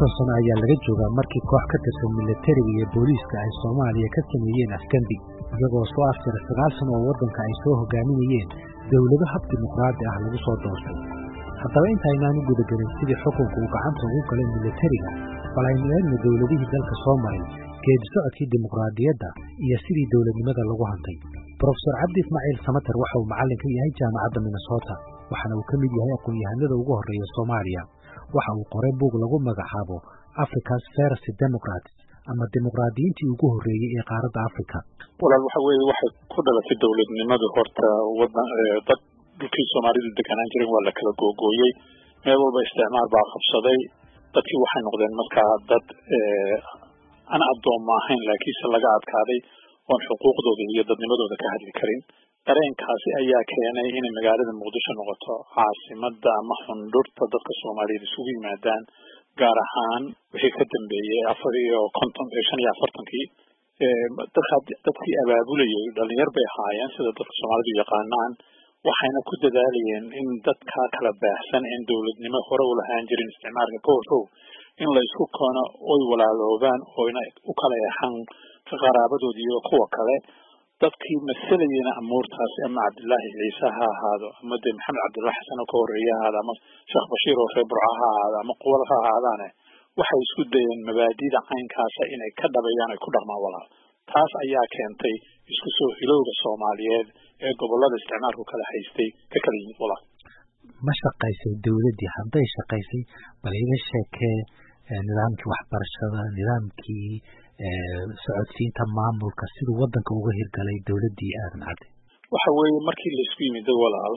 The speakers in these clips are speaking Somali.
konton sano ayaa laga joogaa markii koox ka tirsan milatariga iyo booliiska ay soomaaliya ka sameeyeen afgembi iyagoo soo afjara sagaal sano oo waddanka ay soo hogaaminayeen dowlado hab dimuqraadi ah lagu soo doortay haddaba intaynaan u gudagelin sidii xukunka uu gacanta ugu galay milatariga bal aynu eegno dowladihii dalka soo maray geedi socodkii dimuqraadiyadda iyo sidii dowladnimada lagu hantay brofesor cabdi ismaaciil samater waxa uu macallin ka yahay jaamacadda minnesota waxaana uu ka mid yahay aqoon-yahanada ugu horreeya soomaaliya waxa uu qoray buug lagu magacaabo africa's first democrats ama dimuqraadiyiintii ugu horreeyey ee qaaradda africa walaal waxa weeye waxay ku dhalatay dowladnimadu horta wadan dad dhulkii soomaalidu deganaan jiren waa la kala googooyey meel walba isticmaal baa qabsaday dadkii waxay noqdeen markaa dad aan addoomma ahayn laakiinse laga adkaaday oon xuquuqdooda iyo dadnimadooda ka hadli karin dareenkaasi ayaa keenay inay magaalada muqdisho noqoto caasimada ama xundhurta dadka soomaaliyeed isugu yimaadaan gaar ahaan wixii ka dambeeyey afar iyo konton shan iyo afartankii dadka dadkii abaabulayay dhalinyar bay ahaayeen sida dadka soomaalidu yaqaanaan waxayna ku dadaalayeen in dadka kala baahsan een dowladnimo hore u lahaan jirin isticmaalka ka horrow in la isku koono oy walaaloobaan oyna u kala eexan qaraabadood iyo kuwa kale dadkii masalayena amuurtaasi ama cabdillaahi ciise ha ahaado ama dee maxamed cabdullahi xasan oo ka horreeye ha ahaado ama sheekh bashiir oo reer burca ha ahaado ama quwal ha ahaadaane waxay isku dayeen mabaadida caynkaasa inay ka dhabayaan ay ku dhaqmaan walaal taas ayaa keentay isku soo hilowga soomaaliyeed ee gobollada isticmaalku kala haystay ka kala yimid walaal ma shaqaysay dowladdii hadday shaqaysay bal iga sheekee nidaamkii waxbarashada nidaamkii socodsiinta maamulka siduu waddanka uga hirgalay dowladdii aadan cadde waxa weeye markii laisku yimiday walaal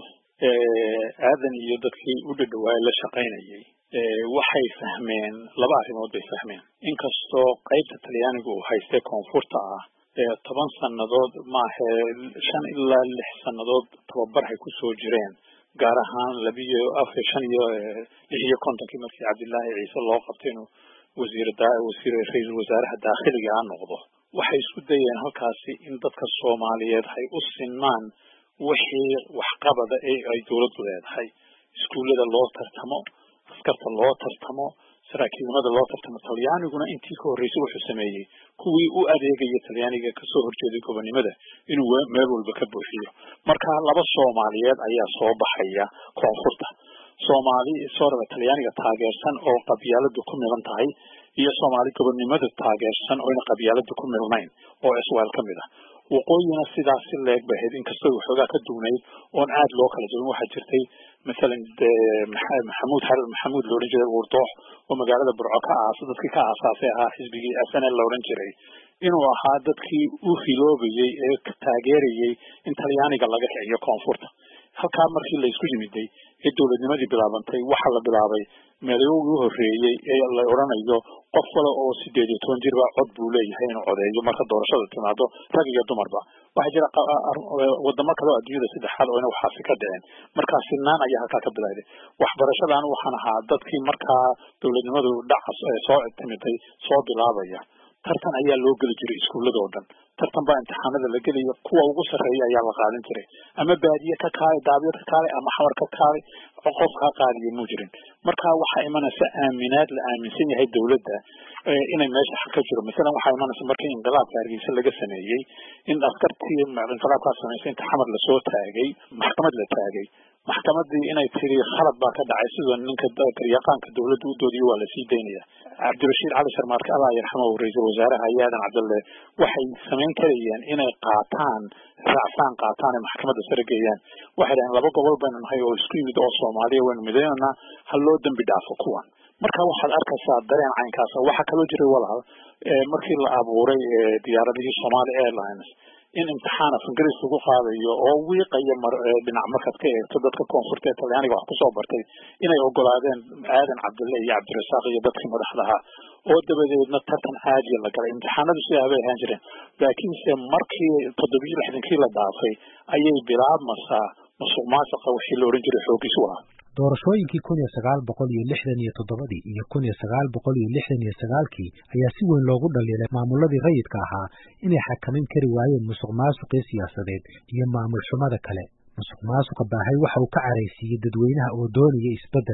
aadan iyo dadkii u dhadhawaay la shaqaynayay waxay fahmeen laba arrimood bay fahmeen inkastoo qaybta talyaaniga uu haystay koonfurta ah toban sannadood maahe shan ilaa lix sannadood tababarhay ku soo jireen gaar ahaan labiyo afar shan iyo lix iyo kontonkii markii cabdillaahi ciise loo qabtay inuu wasiir wasiir ra-iisul wasaaraha daakhiliga a noqdo waxay isku dayeen halkaasi in dadka soomaaliyeed hay u sinmaan wixii waxqabada ee ay dowladdu leedahay iskuullada loo tartamo askarta loo tartamo saraakiilnimada loo tartamo talyaaniguna intii ka horreysay wuxuu sameeyey kuwii u adeegaya talyaaniga kasoo horjeeday gobonnimada inuu meel walba ka buuxiyo marka laba soomaaliyeed ayaa soo baxaya koonfurta soomaali sooraba talyaaniga taageersan oo qabyaaladu ku milan tahay iyo soomaali gobonnimada taageersan oyna qabyaaladu ku milnayn oo iswaal ka mid ah waqooyina sidaasi leeg ba ahayd inkastoo waxoogaa ka duwnayd oon aad loo kala jabin waxaa jirtay masalan maxamuud xarir maxamuud la odhan jiray uurdoox oo magaalada burco ka aasa dadkii ka aasaasay ahaa xisbigii s n l la odhan jiray inuu ahaa dadkii u hiloobayey ee taageerayey in talyaaniga laga kiciyo koonfurta halkaa markii la isku yimiday ee dowladnimadii bilaabantay waxa la bilaabay meelayowgii u horreeyey ee la odhanayo qof kale oo sideed iyo toban jirba cod buu leeyahay inuu codeeyo marka doorashada timaado rag iyo dumarba waxaa jira wadamo kale oo adduunyada saddexaad oo ina waxaasi ka dhicin markaa sinaan ayaa halkaa ka bilowday waxbarashadan waxaan ahaa dadkii markaa dowladnimadu dhaca soo timiday soo bilaabaya tartan ayaa loo geli jiray iskuullada oo dhan tartan baa imtixaanada la gelaya kuwa ugu sarreeya ayaa la qaadan jiray ama baadiye ka kaalay daabiyo ka kaalay ama xawar ka kaalay qof kaa qaadiyo muu jirin marka waxaa imanaysa aaminaad la aaminsan yahay dowladda inay meesha xaq ka jiro masalan waxaa imanaysa markii inqilaabka hargeysa laga sameeyey in askartii inqilaabkaa samaysay inta xamar lasoo taagay maxkamad la taagay maxkamadii inay tiri khalad baa ka dhacay sidoo ninka garyaqaanka dowladda u doodiyo waa lasii daynaya cabdirashiid cali sharmaarke allah yarxamahu ra-iisul wasaaraha iyo aadan cabdalle waxay samayn karayeen inay qaataan raacfaan qaataan ee maxkamadda sare geeyaan waxay dhaheen laba gobol baynu nahay oo isku yimid oo soomaaliya waynu midaynanaa ha loo dembi dhaafo kuwan marka waxaad arkaysaa dareen caynkaasa waxaa kaloo jiray walaal markii la abuuray diyaaradihii somali airlines in imtixaan af ingiriis lagu qaadayo oo wiiqaya dhinac markaad ka eegto dadka koonfurta ee talyaaniga wax kusoo bartay inay ogolaadeen aadan cabdille iyo cabdirasaaq iyo dadkii madaxdaha oo dabadeedna tartan caadiya la galay imtixaanadu sidaa bay ahaan jireen laakiinse markii toddobiyo lixdankii la dhaafay ayay bilaabmasaa musuq maasuqa wixii la odhan jiray xoogiis u ah doorashooyinkii kun iyo sagaal boqol iyo lixdan iyo toddobadii iyo kun iyo sagaal boqol iyo lixdan iyo sagaalkii ayaa si weyn loogu dhaliilay maamuladii rayidka ahaa inay xakamin kari waayeen musuq maasuqii siyaasadeed iyo maamul xumada kale musuq maasuqa baahay waxa uu ka caraysiiyey dadweynaha oo doonaya isbeddel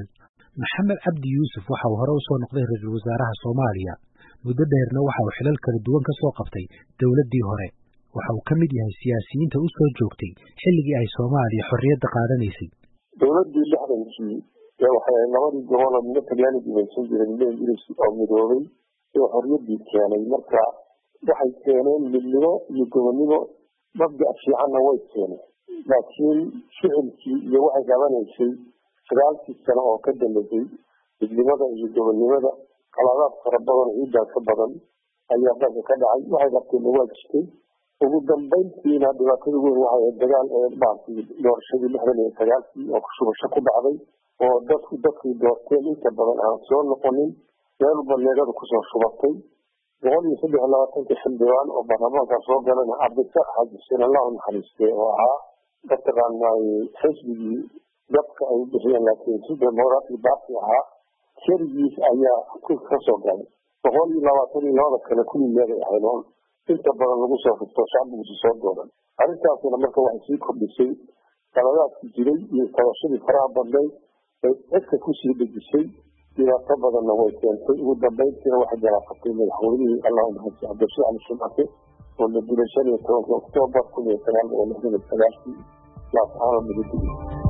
maxamed cabdi yuusuf waxa uu hore usoo noqday ra-iisul wasaaraha soomaaliya muddo dheerna waxa uu xilal kala duwan ka soo qabtay dowladdii hore waxa uu ka mid yahay siyaasiyiinta u soo joogtay xilligii ay soomaaliya xorriyadda qaadanaysay dowladdii lixdankii ee waxay labadii gobol oo midna talyaani gumaysan jiray midna ingiriis oo midoobay ee xorriyaddii keenay marka waxay keeneen midnimo iyo gobonnimo mabda' fiicanna way keeneen laakiin ficilkii iyo waxay qabanaysay sagaalkii sano oo ka dambeysay midnimada iyo gobonnimada qaladaad fara badan ciiddaa ka badan ayaa dalka ka dhacay waxay qabteenna waa jirtay ugu dambayntiina dhibaatada weyn waxay ahayd dagaal ee maaragtay doorashadii lixdan iyo sagaalkii oo shubasho ku dhacday oo dadku dadkii doorteen inta badan aan soo noqonin meel baneegadu kusoo shubatay boqol iyo saddex labaatanka xildhibaan oo baarlamaanka soo galana cabdisaax xaaji xuseen allah u naxariistay oo ahaa mataqaanay xisbigii dadka ay bixiyeen laakiin si demoraati baarti ahaa keligiis ayaa ka soo galay boqol iyo labaatan iyo labada kale kulli meelay ahayd oo inta badan lagu soo rifto shacbigusi soo dooran arrintaasina marka waxay sii kordhisay qaladaadkii jiray iyo tabashadii faraha badnayd ay cidka kusii dhejisay dhibaato badanna way keentay ugu dambayntiina waxay galaafatay madaxweynihii allahu mahadsi cabdishii cali shumake oo la dilay shan iyo tobanka oktoobar kun iyo sagaal boqol lixdan iyo sagaalkii laascaano midigii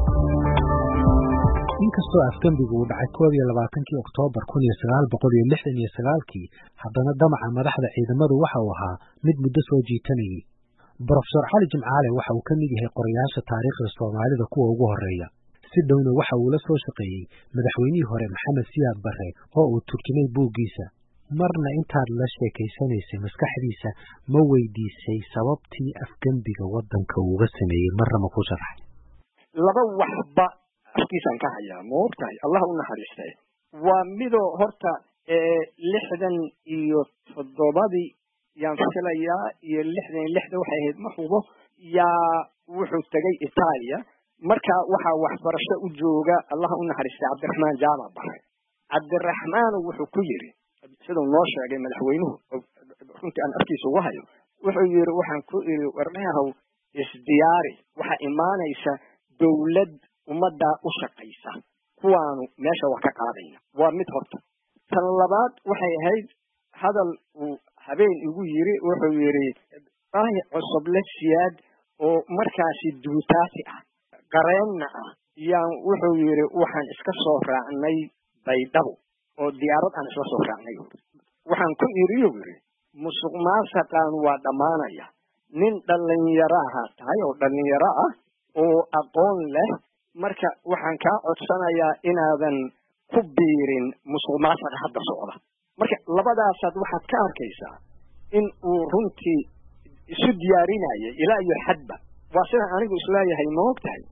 inkastoo afgembigu uu dhacay koob iyo labaatankii oktoobar kun iyo sagaal boqol iyo lixdan iyo sagaalkii haddana damaca madaxda ciidamadu waxa uu ahaa mid muddo soo jiitanayay brofesor cali jimcaale waxa uu ka mid yahay qorayaasha taariikhda soomaalida kuwa ugu horreeya si dhowna waxa uu la soo shaqeeyey madaxweynihii hore maxamed siyaad barre oo uu turjumay buuggiisa marna intaad la sheekaysanaysay maskaxdiisa ma weydiisay sababtii afgembiga waddanka uuga sameeyey marna ma ku sharaxay laba waxba afkiisaan ka hayaa ma ogtahay allah u naxariistay waa midoo horta lixdan iyo toddobadii yaan filayaa iyo lixdan iyo lixda waxay ahayd ma hubo yaa wuxuu tegay itaaliya marka waxaa waxbarasho u jooga allah u naxariistay cabdiraxmaan jaamac bare cabdiraxmaanu wuxuu ku yiri siduu noo sheegay madaxweynuhu runtii aan afkiisa uga hayo wuxuu yiri waxaan ku iri warneahow isdiyaari waxaa imaanaysa dowlad ummaddaa u shaqaysa kuwaanu meesha wax ka qaadayna waa mid horta tan labaad waxay ahayd hadal uu habeen igu yiri wuxuu yidhi baahi cusuble siyaad oo markaasi duutaasi ah qareenna ah yaan wuxuu yidhi waxaan iska soo raacnay baydhabo oo diyaarad aan isla soo raacnay waxaan ku iriyu yidhi musuq maasaqaan waa dhammaanaya nin dhallinyaro aha tahay oo dhallinyaro ah oo aqoon leh marka waxaan kaa codsanayaa inaadan ku biirin musuq maasaqa hadda socda marka labadaasaad waxaad ka arkaysaa in uu runtii isu diyaarinayay ilaa iyo xadba waa sidaan anigu isleeyahay ma og tahay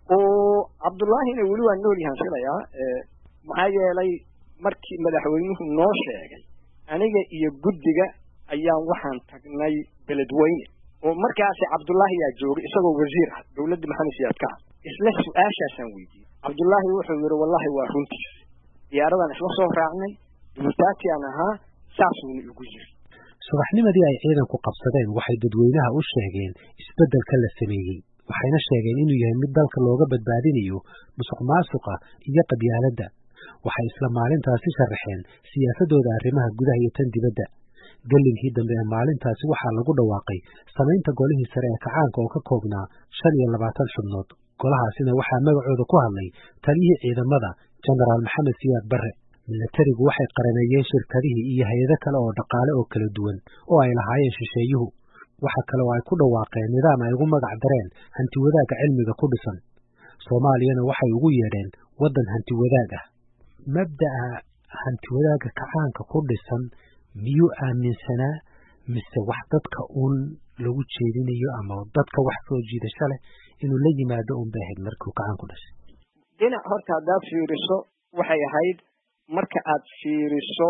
oo cabdullaahina weli waa nool yahaan filayaa maxaa yeelay markii madaxweynuhu noo sheegay aniga iyo guddiga ayaan waxaan tagnay beledweyne oo markaasi cabdullaahi yaa joogay isagoo wasiir ah dowladda maxamed siyaad ka ah isla su-aashaasaan weydiiyey cabdullaahi wuxuu yidhi wallahi waa runtiis diyaaradaan isla soo raacnay duutaatiaan ahaa saasuuna igu yiri subaxnimadii ay ciidanku qabsadeen waxay dadweynaha u sheegeen isbeddelka la sameeyey waxayna sheegeen inuu yahay mid dalka looga badbaadinayo musuq maasuqa iyo qabyaaladda waxay isla maalintaasi sharaxeen siyaasadooda arrimaha gudaha iyo tan dibadda gellinkii dambe ee maalintaasi waxaa lagu dhawaaqay samaynta golihii sare ee kacaanka oo ka koobnaa shan iyo labaatan xubnood golahaasina waxaa magacooda ku hadlay taliyihii ciidamada jenaraal maxamed siyaad barre milatarigu waxay qarameeyeen shirkadihii iyo hay-ado kale oo dhaqaale oo kala duwan oo ay lahaayeen shisheeyuhu waxa kale oo ay ku dhawaaqeen nidaam ay ugu magac dareen hanti wadaagga cilmiga ku dhisan soomaaliyana waxay ugu yeedheen waddan hanti wadaag ah mabda'a hanti wadaagga kacaanka ku dhisan miyuu aaminsanaa mise wax dadka uun lagu jeedinayo ama dadka wax soo jiidasho leh inuu la yimaado un bay ahayd markuu kacaan ku dhashay dhinac horta haddaad fiiriso waxay ahayd marka aad fiiriso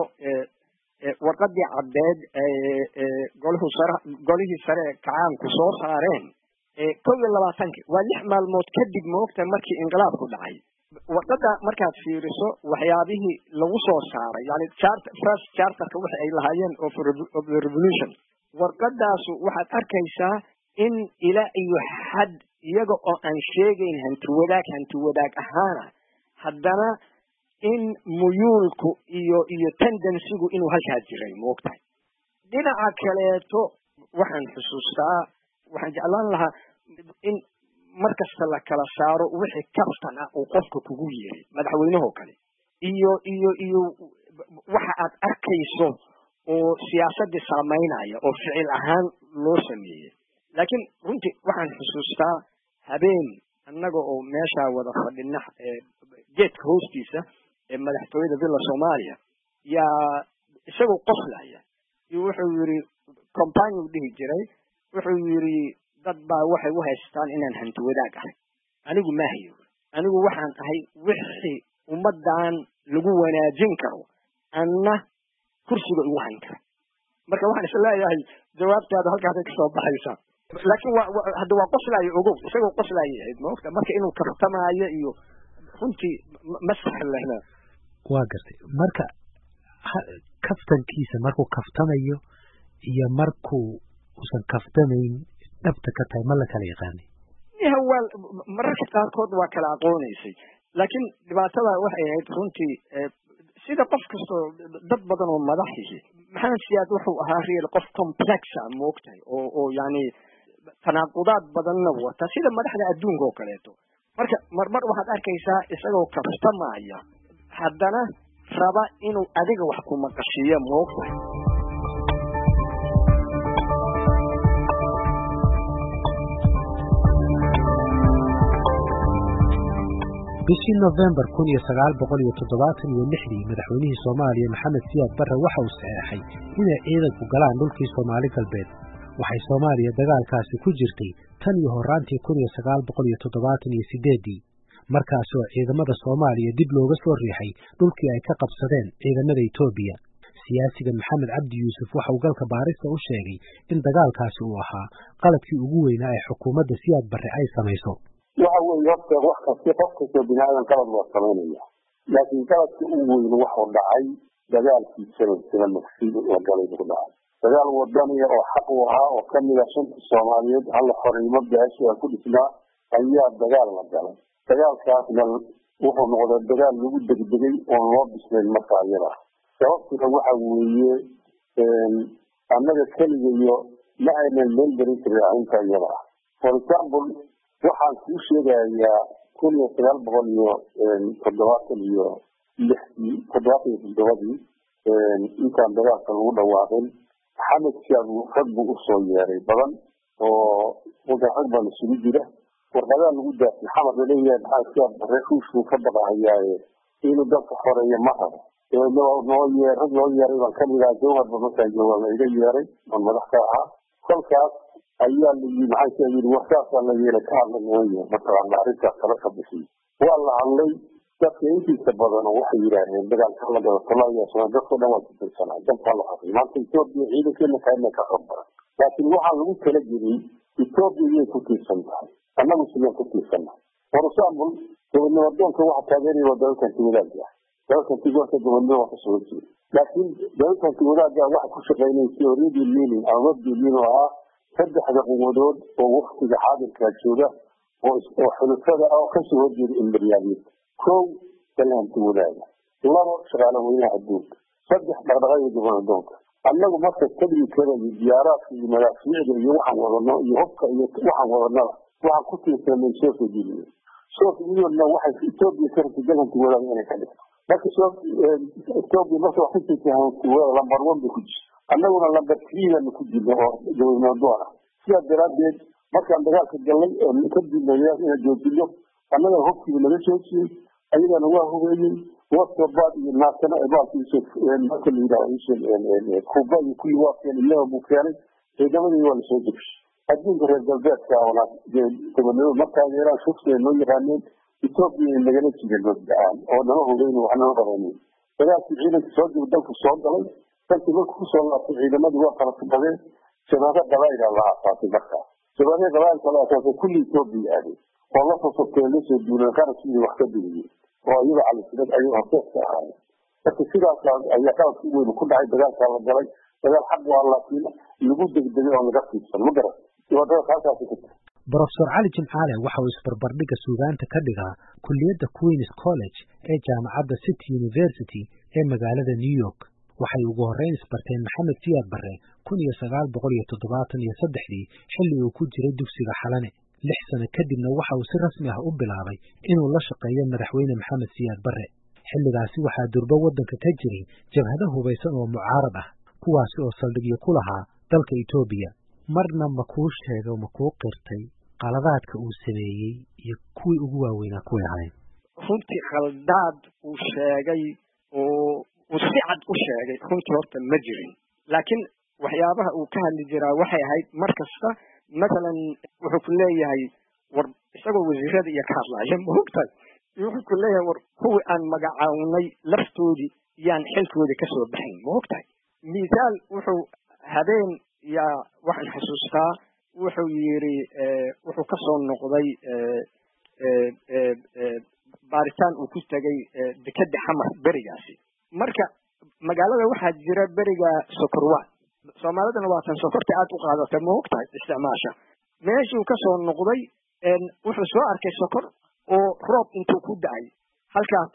warqadii caddeed golhu sare golihii sare ee kacaanku soo saareen kow iyo labaatanki waa lix maalmood kadib moogta markii inqilaabku dhacay warqada markaad fiiriso waxyaabihii lagu soo saaray yani first charterka waxa ay lahaayeen of the revolution warqadaasu waxaad arkaysaa in ilaa iyo xad iyaga oo aan sheegayn hanti wadaag hanti wadaag ahaana haddana in muyuulku iyo iyo tendensigu inuu halkaa jiray moogtahay dhinaca kaleeto waxaan xusuustaa waxaan jeclaan lahaa in mar kasta la kala saaro wixii kaftan ah uu qofka kugu yeeray madaxweynehoo kale iyo iyo iyo waxa aad arkayso oo siyaasaddii saamaynaya oo ficil ahaan loo sameeyey laakiin runtii waxaan xusuustaa habeen annaga oo meeshaa wada fadhina geedka hoostiisa ee madaxtooyada villa soomaaliya yaa isagoo qoslaya iyo wuxuu yidhi company u dhihi jiray wuxuu yidhi dad baa waxay u haystaan inaan hanti wadaag ahay anigu maahayo anigu waxaan ahay wixii ummaddan lagu wanaajin karo anna kursiga igu hayn kara marka waxaan is leeyahay jawaabtaada halkaasay kasoo baxaysaa laakiin wa hadda waa qoslaayo ogow isagoo qoslaayay ahayd maogta marka inuu kaftamaayo iyo runtii ma sahlana waa gartay marka kaftankiisa markuu kaftamayo iyo markuu usan kaftamayn dhabta ka tahay ma la kala yaqaanay ya waa mararka qaarkood waa kala aqoonaysay laakiin dhibaatada waxay ahayd runtii sida qof kastoo dad badan oo madaxihi maxamed siyaad wuxuu ahaa real qof complexa moogtahay oo oo yani tanaaqudaad badanna wata sida madaxda adduunka oo kaleeto marka marmar waxaad arkaysaa isagoo kaftamaya haddana raba inuu adiga wax ku maqashiiyo moogtahay bishii nofembar kun iyo sagaal boqol iyo toddobaatan iyo lixdii madaxweynihii soomaaliya maxamed siyaad barre waxa uu saxeexay inay ciidanku galaan dhulkii soomaali galbeed waxay soomaaliya dagaalkaasi ku jirtay tan iyo horraantii kun iyo sagaal boqol iyo toddobaatan iyo sideeddii markaasoo ciidamada soomaaliya dib looga soo riixay dhulkii ay ka qabsadeen ciidamada etoobiya siyaasiga maxamed cabdi yuusuf waxa uu galka baarista u sheegay in dagaalkaasi uu ahaa qaladkii ugu weynaa ee xukuumadda siyaad barre ay samayso waxa weeye horta wax kasti qof kastoo bini aadan qalad waa samaynaya laakiin qaladka ugu weyn waxuu dhacay dagaalkii sanadkina magsiid la galay buu dhacay dagaal wadaniya oo xaq u ahaa oo kamid a shanta soomaaliyeed halla xornimo beesha aan ku dhisnaa ayaa dagaal la galay dagaalkaasna wuxuu noqday dagaal lagu degdegay oon loo bislayn marka iyada sababtuna waxa weeye annaga keligayo ma aynan meel gelin karin arrinta iyada ah for example waxaan kuu sheegayaa kun iyo sagaal boqol iyo toddobaatan iyo lixdii toddobaatan iyo toddobadii intaan dagaalka lagu dhawaaqin maxamed siyaad rag buu usoo yeeray badan oo wada rag baan isugu jira warqadaa lagu daafay xamar laleeyahay maxaa siyaad bare ruushbuu ka baqahayaaye inuu dalka xoreeyo ma rabo noo yee rag loo yeeray baan kamid aha jawharba markaan jooga la iga yeeray oon madax ka ahaa kolkaas ayaa layi maxaa yii warkaasaa la yeelay ka hadla mooye mataqaana arrintaas kala ka bixiy waa la hadlay dadka intiisa badan oo waxay yidhaaheen dagaalka la gado soomaaliya dadkao dhan waa kutirsanaa dalkaa la hadlay maanta etoobiya ciidankeena kaana ka qabbaran laakiin waxaa lagu kala geliyey etoobiya iyay ku tiirsan tahay annagu sideen ku tiirsannahay for example gobodnimo doonka waxa taageeraya waa dalalkan tiwadaaga ah dalalkan tigoorka gobodnimo waa kasoo horjeeda laakiin dalalkan tiwadaaga waxa ku shaqeynaya theoryadii leaning ama mabdii lean oo ahaa saddexda quwadood oo waktiga xaadirkaa jooga oo xulufada ah oo kasoo horjeeda imberiyaaliyada kow dalhanti wadaaga labo shaqaale weynaha adduunka saddex dhaqdhaqaga gobanadoonka annagu marka tadrikada iyo diyaaraadka iyo madaafiicda iyo waxaan wadano iyo hubka iyo waxaan wadanada waxaan ku tiirsanay soviet union soviet unionna waxay etoobiya ka rabtay dalhanti wadaaga inay ka dhigto marka etoobiya marka wax kasii hanti wadaaga lambar one bay ku jirta annaguna lamber triidanu ku jirna oo gobanadoon ah sidaas daraaddeed markaan dagaalka galnay oo kadib inaan joojino annaga hubkiiba naga joojiyey ayagana waa hubeeyey wasobaad iyo naasana marka la yidhaha kuba iyo kulli waa keenay iyaga buu keenay ciidamadii waa lasoo degshi adduunka reer galbeedka oona gobonimo ma taageeraan shufta noo yaqaaneen etoobiya nagala jireen mabda-aan oo nama hubeyn wax nama qabanin dagaalkii ciidanka soo jiro dalku soo galay dalkii marku kusoo laabtay ciidamadii waa kala tubadeen shabaabo qabaa'ila la aasaasay markaas shabaabihii qabaa'ilka la aasaasay kulli etoobiya aaday oo la sosabteen lasoo duuleen qarashkiida wax ka digiyey oo iyaga calisilad ayay horseedka ahaayeen marka sidaas ayaa qaladka weyn ku dhacay dagaalkaa la galay dagaal xaq waa laakiin lagu degdegay oo laga fiidsan ma garan dhibaatadaas halkaasi ka brofesor cali jimcaale waxa uu isbarbardhigga suugaanta ka dhigaa kulliyadda queens college ee jaamacadda city university ee magaalada new york waxay ugu horrayn isbarteen maxamed siyaad barre kun iyo sagaal boqol iyo toddobaatan iyo saddexdii xilli uu ku jiray dugsiga xalane lix sano kadibna waxa uu si rasmi ah u bilaabay inuu la shaqeeyo madaxweyne maxamed siyaad barre xilligaasi waxaa durbo waddanka ka jiray jabhado hubaysan oo mucaarad ah kuwaasi oo saldhigyo ku lahaa dalka etoobiya marna ma kuu sheego ma kuu qirtay qaladaadka uu sameeyey iyo kuwii ugu waaweynaa kuway ahayn runtii khaldaad uu sheegay oo uu si cad u sheegay runtii horta ma jirin laakiin waxyaabaha uu ka hadli jiraa waxay ahayd mar kasta mathalan wuxuu ku leeyahay war isagoo wasiirada iyo ka hadlaya maogtahay wuxuu ku leeyahay war kuwii aan magacawnay laftoodii yaan xilkoodii kasoo baxayn maogtahay mithaal wuxuu habeen yaa waxaan xasuustaa wuxuu yidhi wuxuu kasoo noqday baaritaan uu ku tegay dekeda xamar berigaasi marka magaalada waxaa jira beriga sokorwaan soomaalidana waatan sokorta aad u qaadata ma og tahay isticmaasha meeshuu kasoo noqday wuxuu soo arkay sokor oo roob intuu ku da-ay halkaa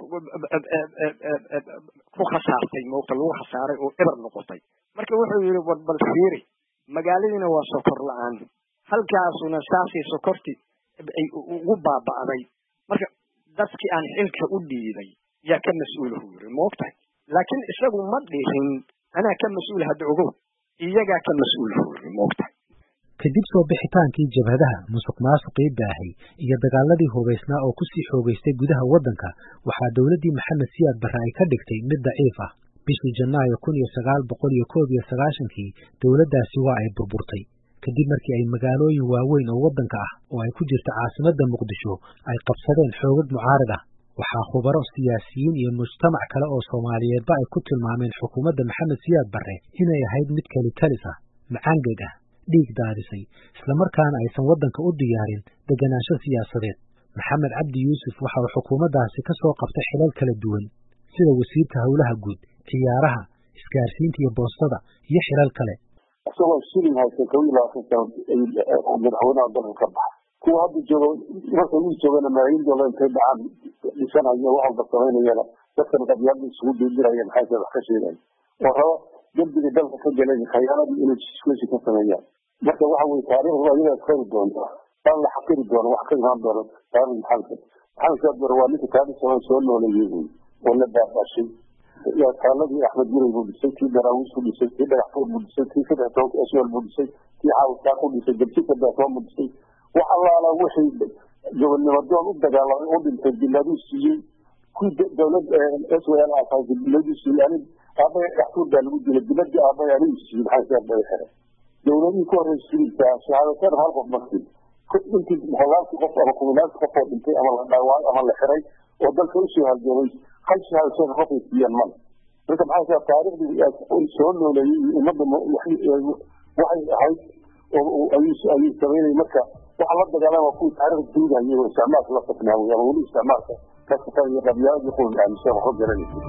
ku khasaartay moogta lagu khasaaray oo eber noqotay marka wuxuu yidhi war bal fiiri magaaladiina waa sokor la-aan halkaasuna saasay sokorti ay ugu baaba'day marka dadkii aan xilka u dhiibay yaa ka mas-uulahu yiri ma og tahay laakiin isagu ma dhihin anaa ka mas-uul hadda ogow iyagaa ka mas-uulahu yiri ma og tahay kadib soo bixitaankii jabhadaha musuq maasuqii baahay iyo dagaaladii hubaysnaa oo kusii xoogaystay gudaha waddanka waxaa dowladdii maxamed siyaad barre ay ka dhigtay mid daciif ah bishii janaayo kun iyo sagaal boqol iyo koob iyo sagaashankii dowladdaasi waa ay burburtay kadib markii ay magaalooyin waaweyn oo waddanka ah oo ay ku jirta caasimadda muqdisho ay qabsadeen xoogag mucaarad ah waxaa khubaro siyaasiyiin iyo mujtamac kale oo soomaaliyeedba ay ku tilmaameen xukuumadda maxamed siyaad barre inay ahayd mid kelitalis ah macaangeg ah dhiig daadisay islamarkaana aysan waddanka u diyaarin deganaansho siyaasadeed maxamed cabdi yuusuf waxa uu xukuumaddaasi ka soo qabtay xilal kala duwan sida wasiirka howlaha guud ciyaaraha isgaarsiinta iyo boostada iyo xilal kale isagoo shilin haysta kow iyo labaatan sano madaxweynaha dalka ka baxa kuwa hadda joogo marka uu joogana malaayiin doolar intay dhacaan dhisanayo wax walba samaynayana dadkan qabyaalada isugu diidiraya maxay wax ka sheegayan oo rabo dembiga dalka ka galay khayaaladii inay jiskusi ka sameeyaan marka waxa weye taariikhdu ayadaa iskari doonta aan la xaqiri doono wax ka imaan doono taariikh maxamed maxamed saadbar waa ninka taariikh soo soo nooleeyey wey oo la baabashay taaladii axmed guray buu dhisay kii daraawiis ku dhisay kii dhagaxfood buu dhisay kii saddex tobanka eswel buu dhisay kii xaawistaa ku dhisay jabsika daatoon buu dhisay wax allaala wixii gobonnimadoon u dagaalamay u dhintay biladuu siiyey kuwii dowlad s w l asaasay biladuu siiyey anig aabaya dhagaxfood baa lagu dilay biladii aabaya anigu siiyey maxaa saadbay xere dowladihii ku horreysay sidiisaa shahaadateen hal qof markii intii boqolaalkii qof ama kuminaanki qof oo dhintay ama la dhaawaayo ama la xiray oo dalka usoo halgamay hal shahaadateen qofay siiyeen male marka maxaa taariikhdii soo nooleeyey ummadda waxay ahayd ayuu samaynay marka waxa la dagaalama kuwii taariikhda duugayay oo isticmaalka la safnaaway ama weli isticmaalka ka safanayo qabyaaladii qul aaminsan waxba garanaysa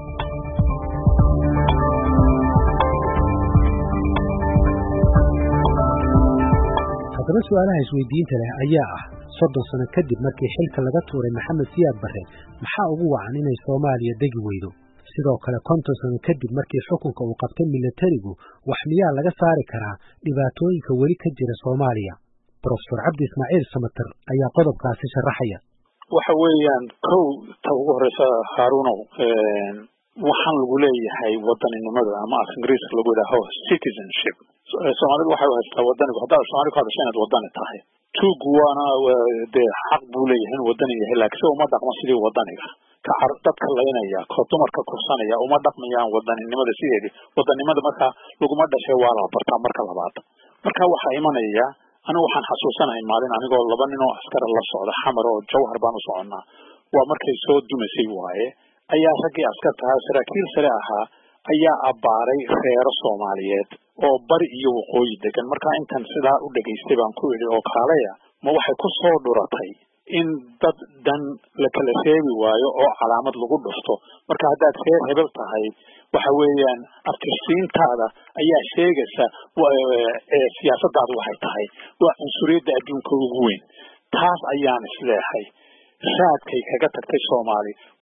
haddaba su-aalaha isweydiinta leh ayaa ah soddon sano kadib markii xilka laga tuuray maxamed siyaad barre maxaa ugu wacan inay soomaaliya degi weydo sidoo kale konton sano kadib markii xukunka uu qabtay milatarigu wax miyaa laga saari karaa dhibaatooyinka weli ka jira soomaaliya brofesor cabdi ismaaciil samater ayaa qodobkaasi sharaxaya waxa weeyaan kow ta ugu horeysa haarunow waxaan lagu leeyahay wadaninimada ama af ingiriiska lagu yidhaaho citizenship soomaalidu waxay u haystaa wadanigu haddaad soomaali ku hadasha inaad wadani tahay tuugu waana dee xaq buu leeyahay in wadani yahay laakiin se uma dhaqmo sidii wadaniga ka car dadka laynaya ko dumarka kursanaya uma dhaqmayaan wadaninimada sideedii wadanimada markaa laguma dhashay waa la bartaa marka labaad marka waxaa imanaya anigu waxaan xasuusanahay maalin anigoo laba nin oo askara la socda xamar oo jawhar baan u soconnaa waa markay soo dumaysay waaye ayaa raggii askarta ahaa saraakiil sare ahaa ayaa abbaaray reero soomaaliyeed oo bari iyo waqooyi degan markaa intan sidaa u dhegaystay baan ku idhi oo kaalaya ma waxay ku soo dhuratay in dad dan la kala reebi waayo oo calaamad lagu dhufto marka haddaad reer hebel tahay waxa weeyaan aftirsiintaada ayaa sheegaysa siyaasadaadu waxay tahay waa cunsuriyadda adduunka ugu weyn taas ayaan isleehay raadkay kaga tagtay soomaali